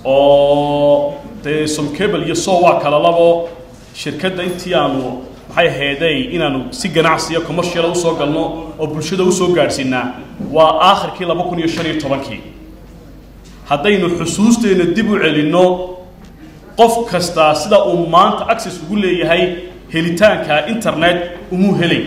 oo dee somcable iyo so waa kala labo shirkadda intii aanu maxay ahaydey inaanu si ganacsiya commerciala usoo galno oo bulshada usoo gaadhsiinaa waa aakhirkii laba kun iyo shan iyo tobankii haddaynu xusuusteenna dib u celinno qof kastaa sida uu maanta access ugu leeyahay helitaanka internet umuu helay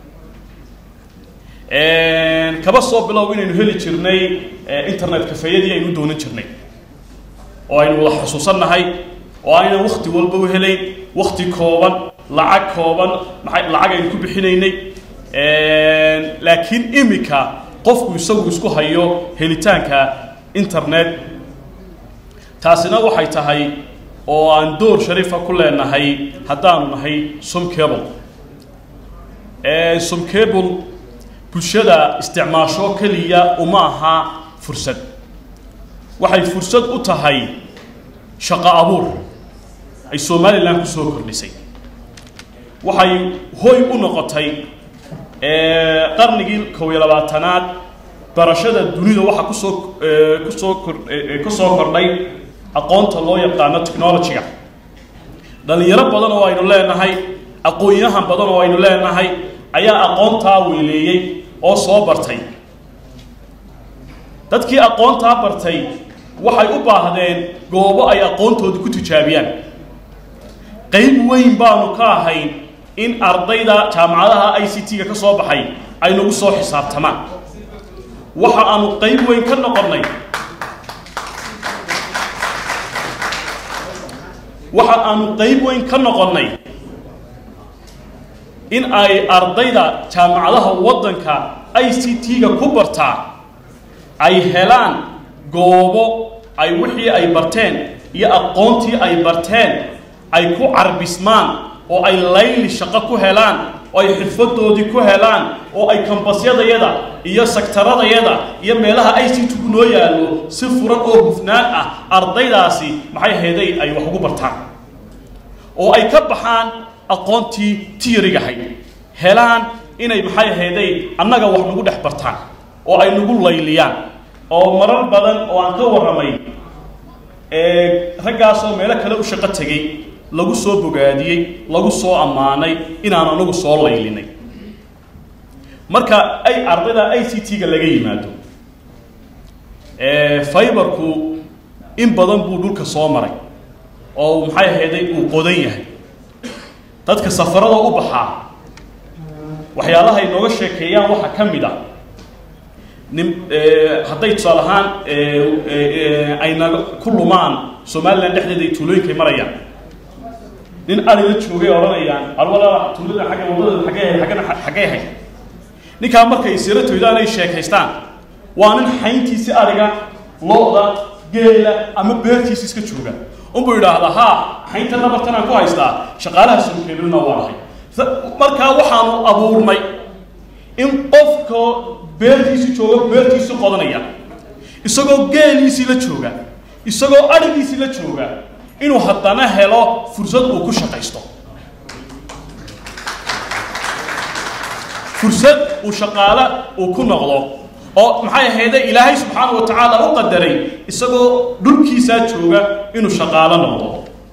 kaba soo bilow inaynu heli jirnay internet kafeeyadii aynu doonan jirnay oo aynu wada xusuusannahay oo aynan wakti walba u helayn wakti kooban lacag kooban maxay lacag aynu ku bixinaynay laakiin imika qofku isagu isku hayo helitaanka internet taasina waxay tahay oo aan door shariifa ku leenahay haddaanu nahay somcable somcable bulshada isticmaasho keliya uma aha fursad waxay fursad u tahay shaqo abuur ay somalilan kusoo kordhisay waxay hoy u noqotay qarnigii kow iyo labaatanaad barashada dunida waxaa kusoo kusoo kor kusoo kordhay aqoonta loo yaqaano technology-ga dhalinyaro badan oo aynu leenahay aqoon-yahan badan oo aynu leenahay ayaa aqoontaa weyleeyey oo soo bartay dadkii aqoontaa bartay waxay u baahdeen goobo ay aqoontooda ku tijaabiyaan qayb weyn baanu ka ahayn in ardayda jaamacadaha i c t-ga ka soo baxay ay nagu soo xisaabtamaan waxa aanu qayb weyn ka noqonnay waxa aanu qayb weyn ka noqonnay in ay ardayda jaamacadaha waddanka i c t-ga ku bartaa ay helaan goobo ay wixii ay barteen iyo aqoontii ay barteen ay ku carbismaan oo ay layli shaqo ku helaan oo ay xirfadoodii ku helaan oo ay kambasyadayada iyo saktaradayada iyo meelaha i c t-gu noo yaallo si furan oo hufnaan ah ardaydaasi maxay hayday ay wax ugu bartaan oo ay ka baxaan aqoontii tiirigahayd helaan inay maxay hayday annaga wax nagu dhex bartaan oo ay nagu layliyaan oo marar badan oo aan ka warramay raggaasoo meelo kale u shaqo tegey lagu soo bogaadiyey lagu soo ammaanay inaan anagu soo laylinay marka ay ardayda i c t-ga laga yimaado fiberku in badan buu dhulka soo maray oo maxay ahayday uu qodan yahay dadka safarada u baxaa waxyaalaha ay nooga sheekeeyaan waxaa ka mid ah nin hadday tusaale ahaan ay naga ku lumaan somalilan dhexdeeda ay tuulooyinkay marayaan nin arila joogay odhanayaan alwala tuulada agga wadada agge aggana xaggay ahayd ninkaa markay siro toydaan ay sheekaystaan waa nin xayntiisi ariga lo-da geela ama beertiisi iska jooga unbuu yidhaahdaa haa xaynta nabartan aan ku haystaa shaqaalaha somkeelina waa ahay markaa waxaanu abuurnay in qofka beertiisi jooga beertiisi qodanaya isagoo geeliisii la jooga isagoo adhigiisii la jooga inuu haddana helo fursad uu ku shaqaysto fursad uu shaqaale uu ku noqdo oo maxay ahayde ilaahay subxaana wa tacaala u qadaray isagoo dhulkiisaa jooga inuu shaqaalo noqdo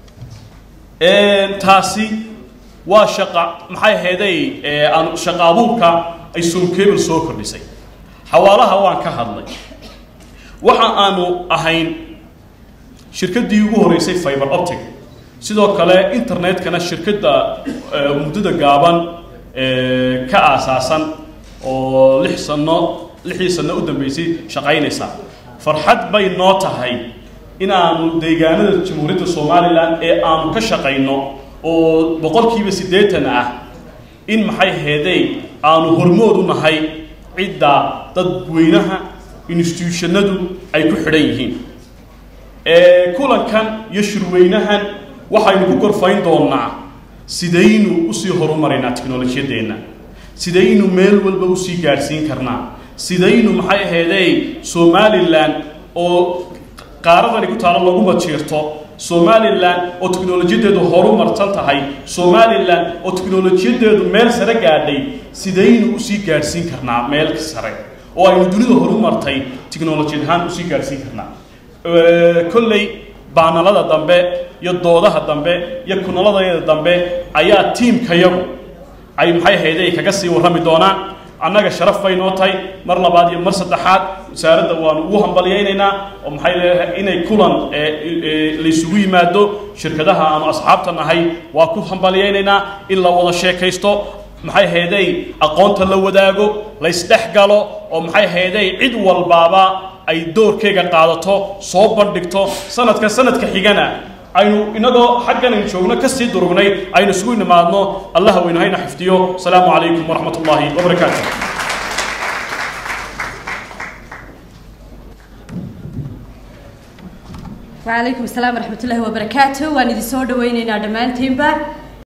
taasi waa shaqa maxay ahayday aan shaqa abuurka ay somcable soo kordhisay xawaalaha waan ka hadlay waxa aanu ahayn shirkaddii ugu horeysay fiber optic sidoo kale internetkana shirkadda muddada gaaban ka aasaasan oo lix sano lixdii sano u dambeysay shaqaynaysa farxad bay noo tahay inaanu deegaanada jamhuuriyadda somalilan ee aanu ka shaqayno oo boqolkiiba siddeetan ah in maxay heeday aanu hormood u nahay cidda dadweynaha institutionadu ay ku xidhan yihiin kulankan iyo shirweynahan waxaynu ku gorfayn doonaa sidaynu usii horumarinaa technolojiyadeenna sidaynu meel walba usii gaadhsiin karnaa sidaynu maxay ahaydey somalilan oo qaaradani ku taalo laguma jiirto somalilan oo teknolojiyadeedu horumarsan tahay somalilan oo teknolojiyadeedu meel sare gaadhay sidaynu usii gaadhsiin karnaa meel sare oo aynu dunida horumartay technolojiyad ahaan usii gaadhsiin karnaa kolley baanalada dambe iyo doodaha dambe iyo kunaladayada dambe ayaa tiimkayagu ay maxay ahayday kaga sii warrami doonaan annaga sharaf bay noo tahay mar labaad iyo mar saddexaad wasaaradda waanu ugu hambalyaynaynaa oo maxay leedahay inay kulan laysugu yimaado shirkadaha aanu asxaabta nahay waa ku hambalyaynaynaa in la wada sheekaysto maxay hayday aqoonta la wadaago laysdhex galo oo maxay hayday cid walbaaba ay doorkeega qaadato soo bandhigto sanadka sanadka xigana aynu inagoo xaggan aynu joogno kasii durugnay aynu isugu nimaadno allaha weynu hayna xifdiyo asalaamu calaykum waraxmat ullaahi wabarakaatu وعليكم السلام ورحمة الله وبركاته وأنا دي سودة وين أنا دمان تيمبا